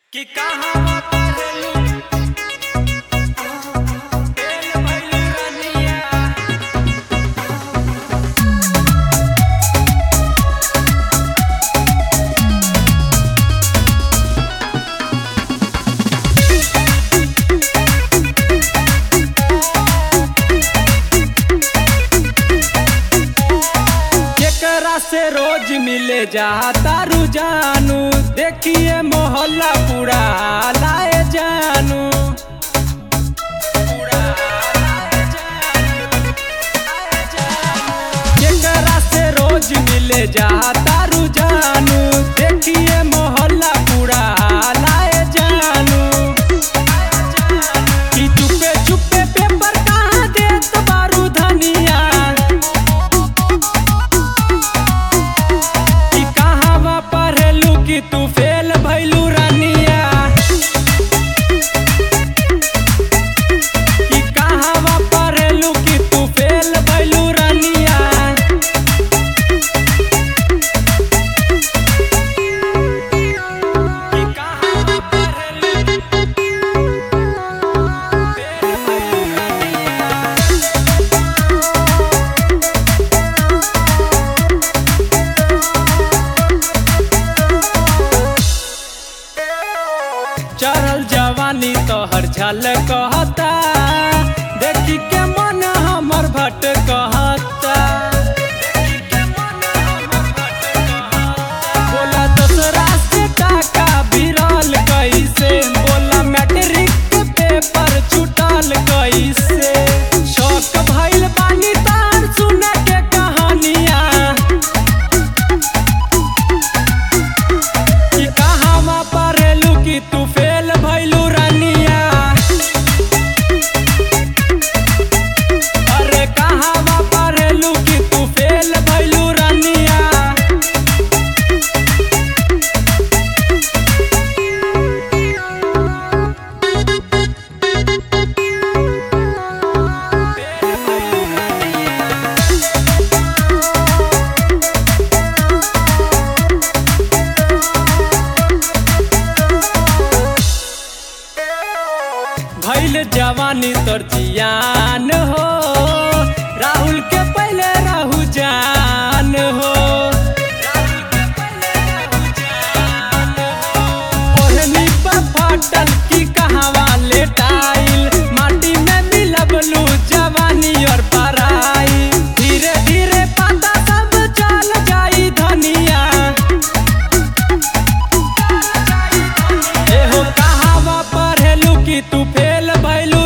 कि कहाँ पढ़लू फेल भइलू रनिया केकरा से रोज मिले जाता रुजानू देखिए मोहल्ला पूरा लाए जानू पूरा लाए जानू, लाए जानू। केकरा से रोज मिले जाता रुजानू देखिए मोहल्ला पूरा लाए जानू कि चुपे चुपे पेपर कहाँ देत बारू धनिया कि कहवा पढ़लू कि तू फेल भइलू रानिया कि कहवा पढ़लू कि तू फेल भइलू रानिया कि कहवा पढ़लू फेल भइलू रानिया चढ़ल जवानी तोहर झल कहता देखी के मन हमर भट कहता बोला दूसरा से टाका बिरल कैसे बोला मैट्रिक के पेपर छुटल कैसे शौक भइल बानी तार सुन के कहानियां कि कहवा पढ़लू कि तू फेल भइलू रानिया अरे कहवा पढ़लू कि तू फेल भइलू रानिया फेल भइलू रानिया भैल जवानी तोर जियान हो राहुल के पहले राहु जान हो ओढ़नी पर फाटल की कहवा लेटाइल माटी में मिलबलू जवानी और पराई धीरे धीरे पता सब चल जाई धनिया एहो कहावा पढ़लू कि तू फेल भइलू